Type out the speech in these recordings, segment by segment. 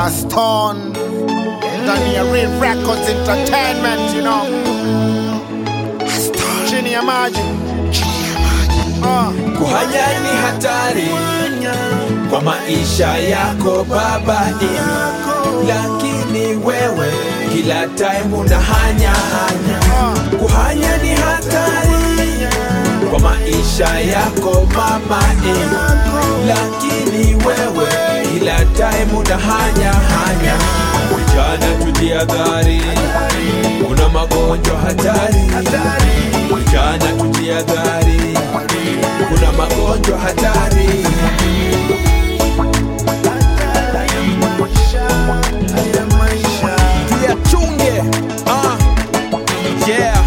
Stone ndani ya Real Records Entertainment, you know. Chini ya maji. Ah. Kuhanya ni hatari kwa maisha yako baba, lakini wewe kila time unahanya hanya. Kuhanya ni hatari kwa maisha yako mama, lakini wewe kila time unahanya hanya. Vijana tujiadhari, kuna magonjwa hatari. Vijana tujiadhari, kuna magonjwa hatari. Tuyachunge. Ah. Yeah.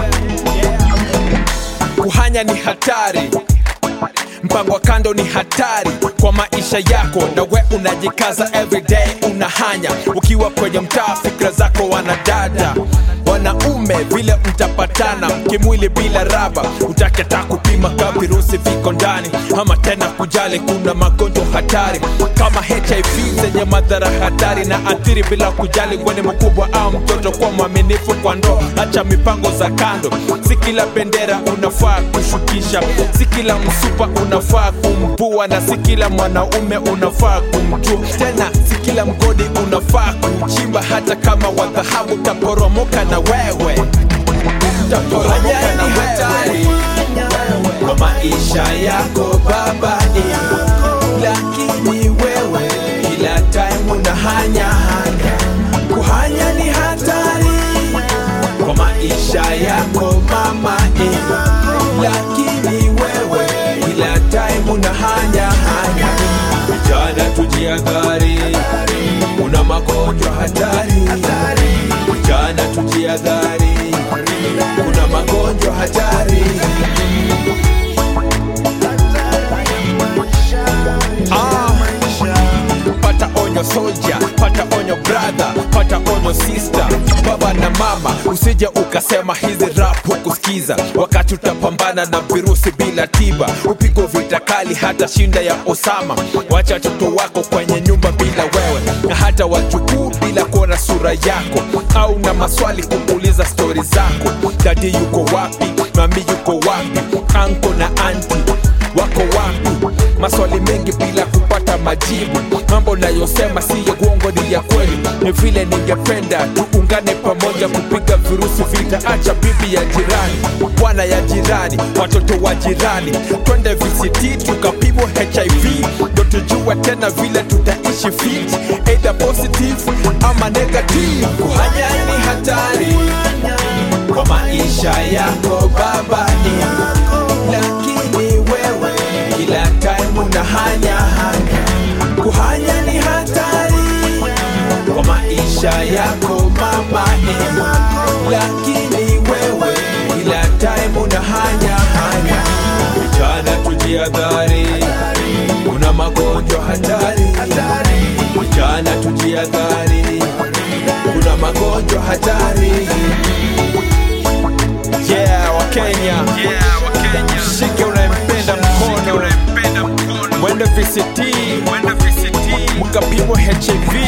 Kuhanya ni hatari, mpango wa kando ni hatari kwa maisha yako, na we unajikaza everyday unahanya. Ukiwa kwenye mtaa, fikra zako wanadada wanaume vile mtapatana kimwili bila raba, utaketa kupima ka virusi viko ndani, ama tena kujali kuna magonjwa hatari kama HIV zenye madhara hatari na athiri bila kujali weni mkubwa au mtoto. Kwa mwaminifu kwa ndoo, acha mipango za kando. Si kila bendera unafaa kushukisha, si kila msupa unafaa kumpua, na si kila mwanaume unafaa kumjua, tena si kila mgodi unafaa kuchimba, hata kama wa dhahabu taporomoka na wewe taporomoka na hatari kwa maisha yako baba, lakini wewe kila time unahanya hanya. Kuhanya ni hatari kwa maisha yako mama, lakini wewe kila time unahanya hanya. Vijana tujiadhari, kuna magonjwa hatari. Vijana tujiadhari, kuna magonjwa hatari. Ah, pata onyo soldier, pata onyo brother, pata onyo sister, baba na mama, usije ukasema hizi rap hukusikiza, wakati utapambana na virusi bila tiba, upigwa vita kali hata shinda ya Osama. Wacha watoto wako kwenye nyumba bila wewe, na hata wajukuu bila kuona sura yako, au na maswali kuuliza stori zako. Dadi yuko wapi? Mami yuko wapi? Anko na anti wako wapi? Maswali mengi bila kupata majibu. Mambo nayosema si ya uongo, ni ya kweli. Ni vile ningependa tuungane pamoja kupiga virusi vita. Acha bibi ya jirani, bwana ya jirani, watoto wa jirani, twende VCT tukapimwa HIV, ndo tujue tena vile tutaishi fit, either positive ama negative. Kuhanya ni hatari kwa maisha yako baba, lakini wewe kila time unahanya hanya. Kuhanya ni hatari kwa maisha yako mama, lakini wewe kila time unahanya hanya. Vijana tujiadhari, kuna magonjwa hatari. Vijana tujiadhari, kuna magonjwa hatari. Yeah, Wakenya, shike unayempenda mkono, mwende VCT mkapimwa HIV